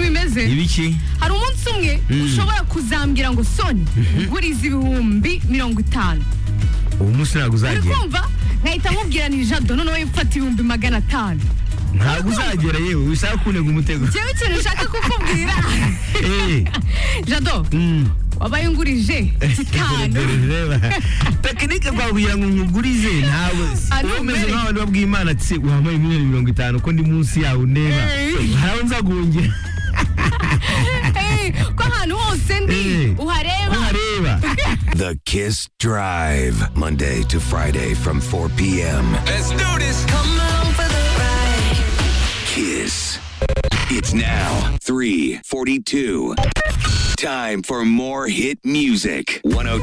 yakoze ibiki hari umunsi umwe ushobora kuzambwira ngo soni nguriza ibihumbi mirongo itanu uwo munsi uri ntabwo uzagera kumva ngahita mubwira ni jado noneho mfata ibihumbi magana atanu ntabwo uzagera yewe wisaba kunega umutego njyewe ikintu nshaka kukubwira Eh, jado mm. wabaye ungurije gitanu tekinike twakugira ngo nkugurize ntabwo Ah, ni umeze ukuri. nk'abantu babwiye imana ati wampaye miliyoni mirongo itanu ko ndi munsi yawe ndeba Eh. haraho nzagungera Eh, ko ahantu hose ndi Eh. ko uhareba ntareba The Kiss Drive, Monday to Friday from 4 p.m. Let's do this. Come on for the ride. Kiss. It's now 3:42. Time for more hit music. 102